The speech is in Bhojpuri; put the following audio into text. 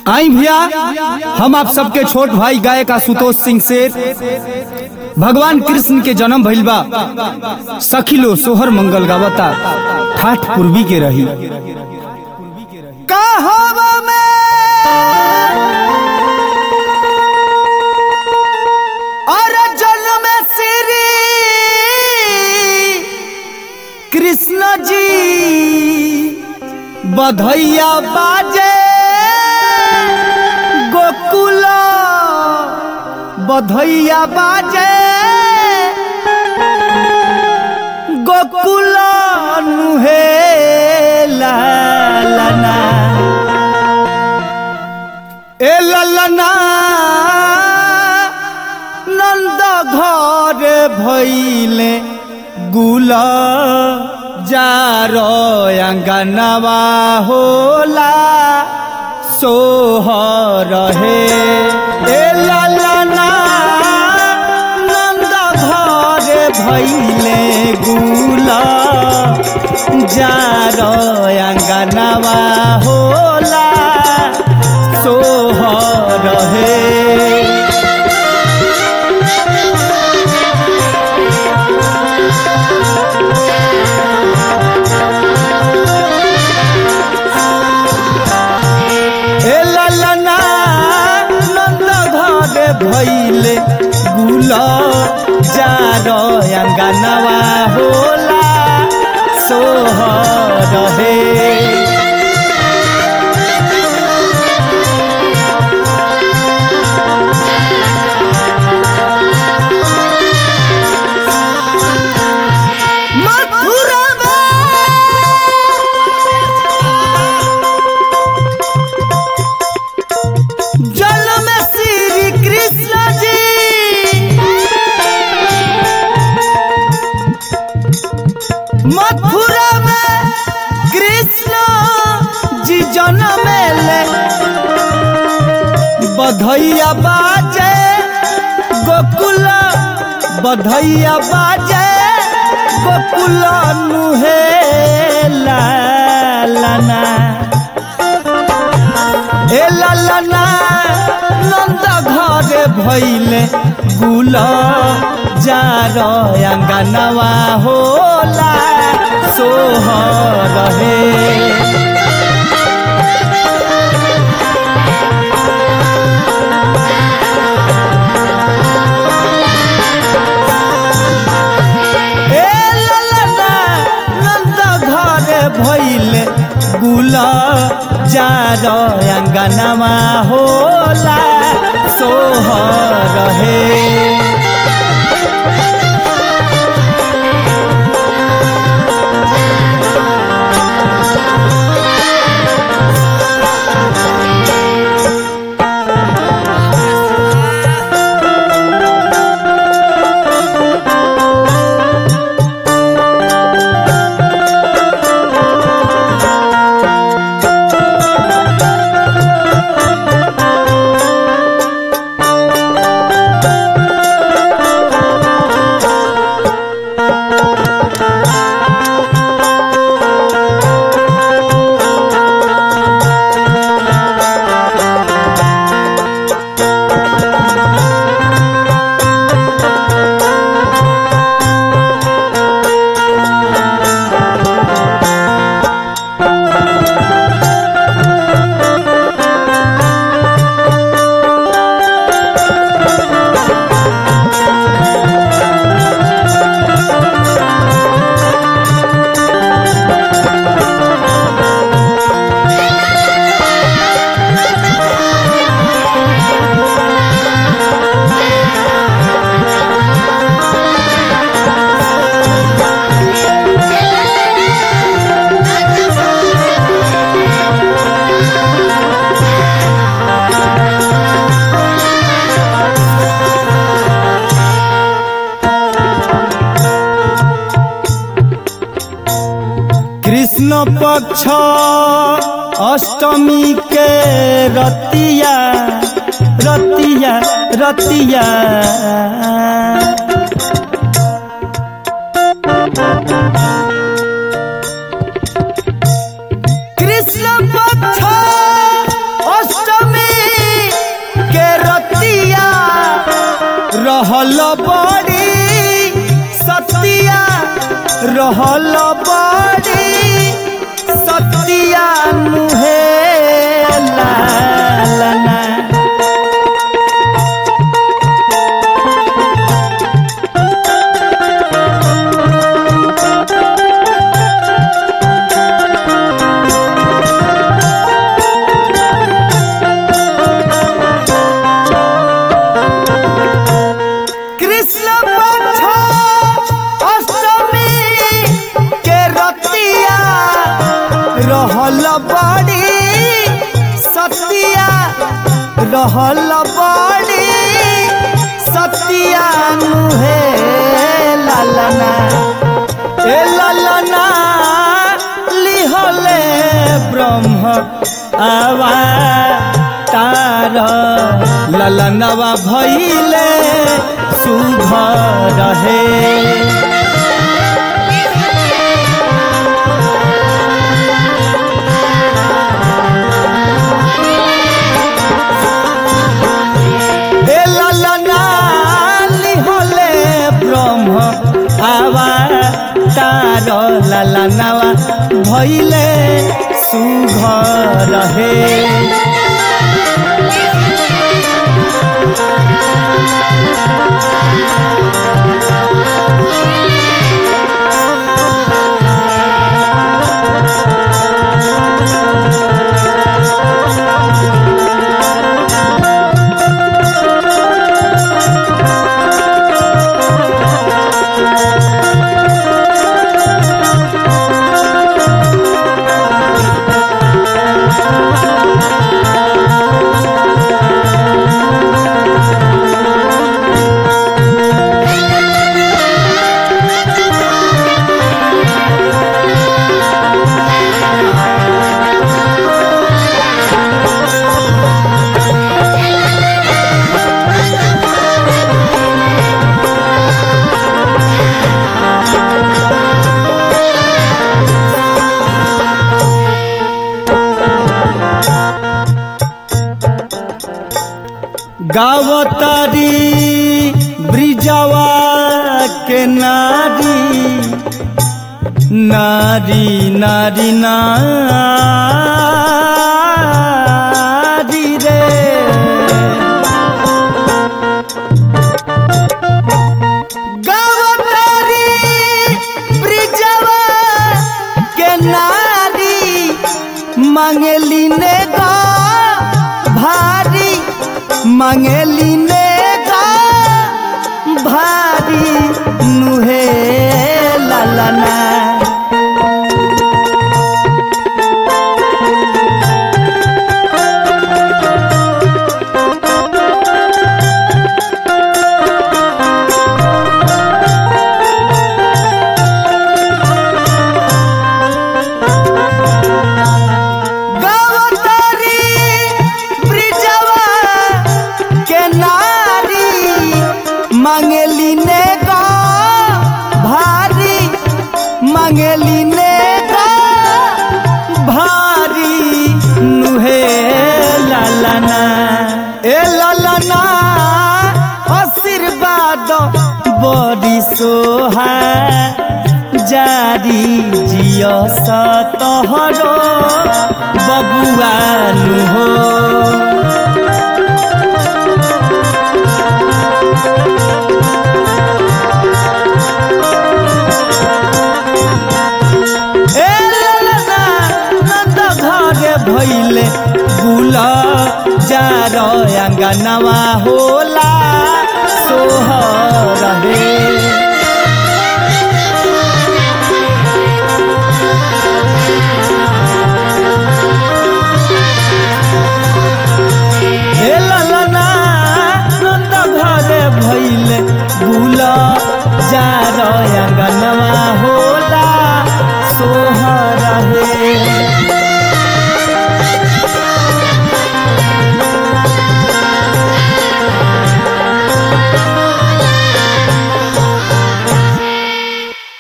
आई भैया हम आप सबके छोट भाई गायक आशुतोष सिंह से भगवान कृष्ण के जन्म भइल बा सखिलो सोहर मंगल गावता ठाठ पूर्वी के रही कहवा में और जन्म श्री कृष्ण जी बधैया बाजे गोकुल बधैया बाजे गोकुल नुहे ललना ए ललना नंद घर भैले गुला जारो अंगनवा होला सोहर हे ए ललना नंद घर भैले गुला जारो अंगनवा होला सोहर हे ए ललना नंद घरे भैले गुल जार अंगनवा होला सोहर हे मथुरा जल में श्री कृष्ण जी मथुरा में कृष्ण जी जन्म ले बधैया बाजे गोकुल बधैया बाजे गोकुल नुहे लालना ए ललना नंद घरे भैले गुल जार अंगनवा होला सोहर हे ए ललना नंद घरे भैले गुल जार अंगनवा होला सोहर हे कृष्ण पक्ष अष्टमी के रतिया रतिया रतिया कृष्ण पक्ष अष्टमी बड़ी सतिया रहल बड़ी सतिया मुहे लालना कृष्ण पक्ष अष्टमी के रतिया रहल बड़ी सतिया रहल बड़ी सतिया मुहे लालना ए लालना लिहले ब्रह्म आवा तार ललनवा भैले शुभ रहे ए ललना लिहले ब्रह्म आवा तार ललनवा भैले शुभ रहे गावतारी ब्रिजवा के नारी नारी नारी नारी रे गावतारी ब्रिजवा के नारी मंगली ने गा भारी मंगली ने गा भारी नुहे ललना गावतारी ब्रिजवा के नारी मंगली ने गा भारी मंगली ने गा भारी नुहे ललना ए ललना आशीर्वाद बड़ी सोहा जारी जिय सतहर बबुआनु हो ए ललना नंद घरे भइले गुल जार अंगनवा होला सोह रहे हे ललना नंद घरे भइले बुल जार अंगनवा होला सोह